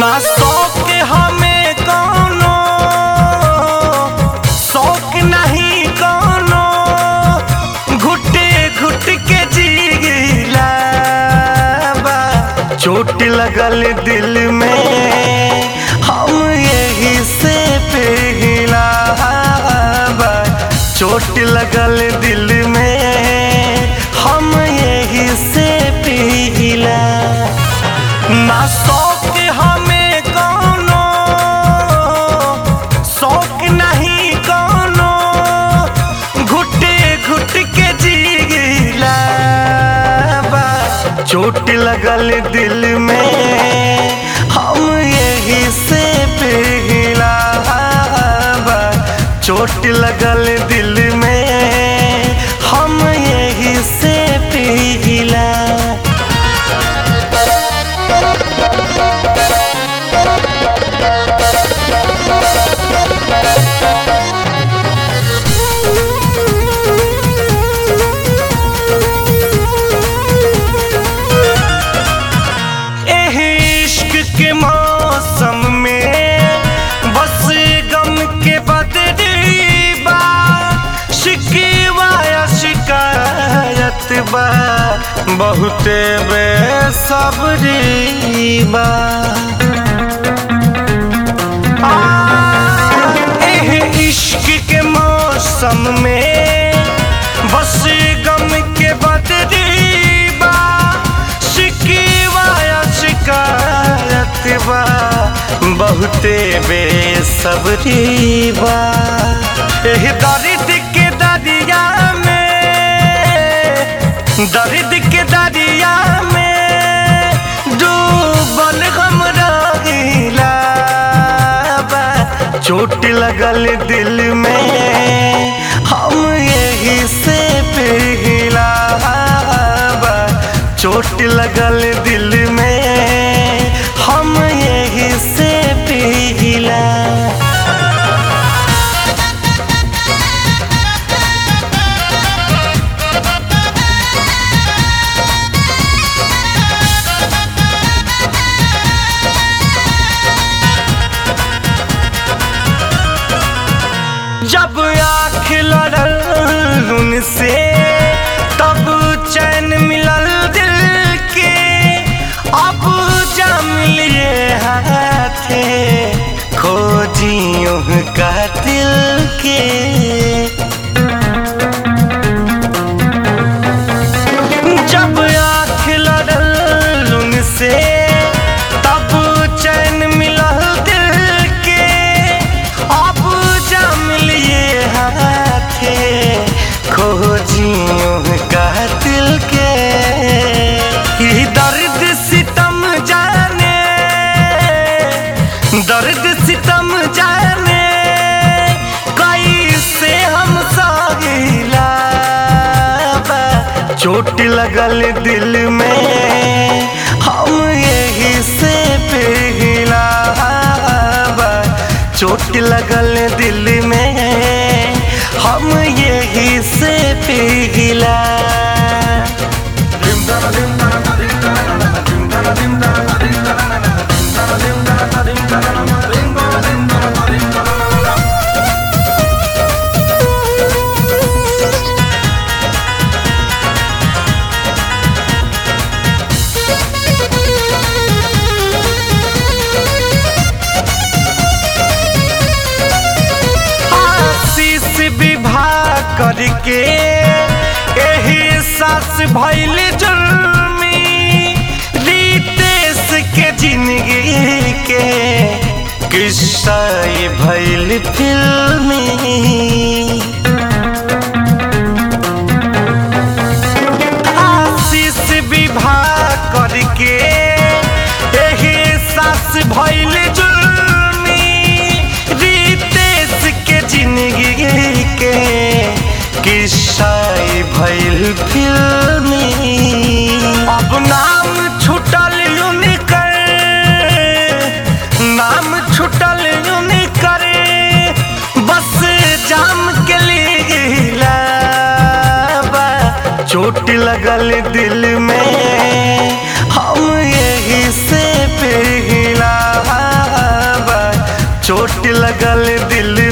ना शौक हमें कौनो शौक नहीं कौनो घुटे घुट के जीला बा चोट लगल दिल में हम यही से पिघला बा चोट लगल दिल में हम यही से पिघला ना शौक हमें कौनो शौक नहीं कौनो घुटे घुट के जीला बा चोट लगल दिल में हम यही से पिघला बा चोट लगल दिल में हम यही से पिघला एह इश्क के मौसम में बस गम के बदली बा शिकवा या शिकायत बा बहुते बेसब्री बा आ, एह इश्क के मौसम में बस गम के बदली बा शिकवा या शिकायत बा बहुते बेसब्री बा एह दर्द के दरिया में दर्द के दरिया में डूबल हम रहिला बा चोट लगल दिल में हम यही से पिघला बा चोट लगल दिल में हम यही से पिघला जब आँख लड़ल उनसे तब चैन मिलल दिल के अब जम लिए हाथे खोजियों का दिल के जब आँख लड़ल उनसे तब चैन मिलल दिल के अब जम लिए हाथे खोजियों का दिल के ये दर्द सितम जाने दर्द सितम जाने कैसे हम सागिला बा चोट लगल दिल में हम यही से पिघला बा चोट लगल दिल में हम यही से पिघला आशीष विवाह करके एही सास भैल जुर्मी रितेश के जिंदगी के किस्सा ये भैल फिल्मी आशीष विवाह करके एही सास भैल जुर्मी रितेश के जिंदगी के किस्सा ई भैल फिल्मी अब नाम छुटल उनकर नाम छुटल उनकर बस जाम के लिए बा चोट लगल दिल में हम यही से पिघला लगल दिल